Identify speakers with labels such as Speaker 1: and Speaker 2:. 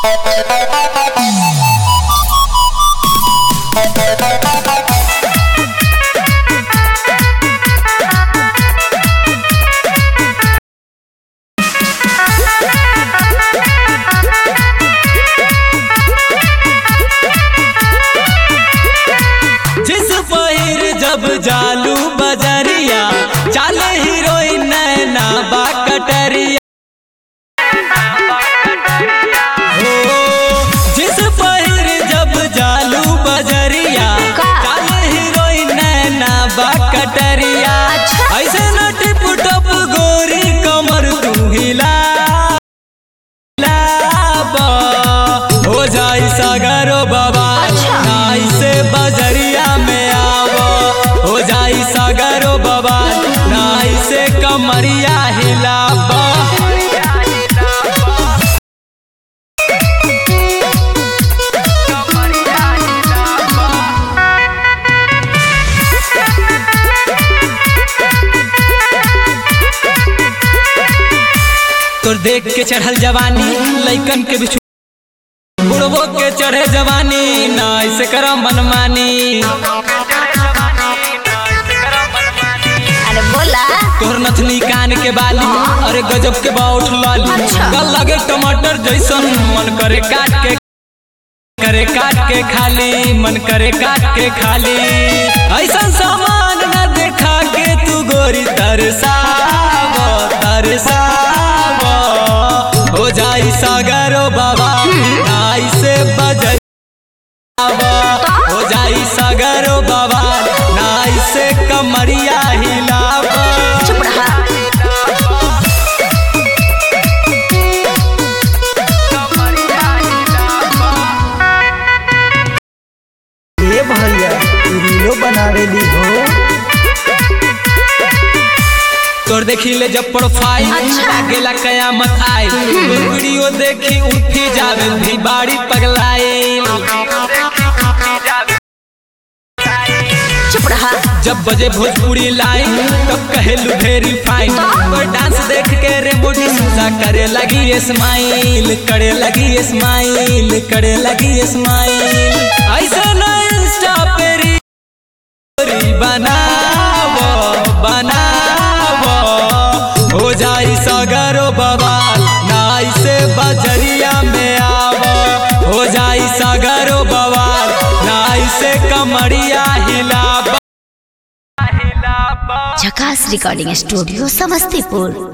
Speaker 1: जिस पहिर जब जालू बजरिया चाले हीरोइन नैना बा कटरिया हो जिस पहिर जब जालू बजरिया
Speaker 2: का?
Speaker 1: चाले हीरोइन नैना बा कटरिया
Speaker 2: अच्छा।
Speaker 1: ऐसे न टिप टप गोरी कमर तू हिला लाबा, हो जाई सागरो बाबा
Speaker 2: अच्छा।
Speaker 1: नाई से बजरिया में आवो हो जाई सागरो बाबा नाई से कमरिया हिलाबा तोर देख के चढ़ल जवानी लइकन के बिछु बुढ़बो के चढ़े जवानी ना ऐसे करा मनमानी
Speaker 2: अरे बोला
Speaker 1: तोहर नथनी कान के बाली अरे गजब के बाउठ लाली
Speaker 2: अच्छा।
Speaker 1: गल लगे टमाटर जैसन मन करे काट के करे काट के खाली मन करे काट के खाली ऐसा सामान न देखा के तू गोरी तरसाव तरसाव हो जाई सागरो बाबा नाई से बजर हो जाई सागरो बाबा नाई से कमरिया हिलावा
Speaker 2: चुप रहा
Speaker 3: ए भैया तू रीलो बनावेली हो
Speaker 1: तोर देखी ले जब प्रोफाइल
Speaker 2: अच्छा।
Speaker 1: लागेला कयामत आई तोर वीडियो देखी उठी जावे भी बाड़ी पगलाई
Speaker 2: चुप रहा
Speaker 1: जब बजे भोजपुरी लाइन तब कहेलू वेरी फाइन और डांस देख के रे बॉडी सुजा करे लगी स्माइल करे लगी स्माइल करे लगी स्माइल ऐसा ना इंस्टा पे री बनावो बनावो हो जाई सगरो बवाल नाई से बजरिया में आवो हो जाई सगरो बवाल नाई से कमरिया हिलाबा
Speaker 2: झकास रिकॉर्डिंग स्टूडियो समस्तीपुर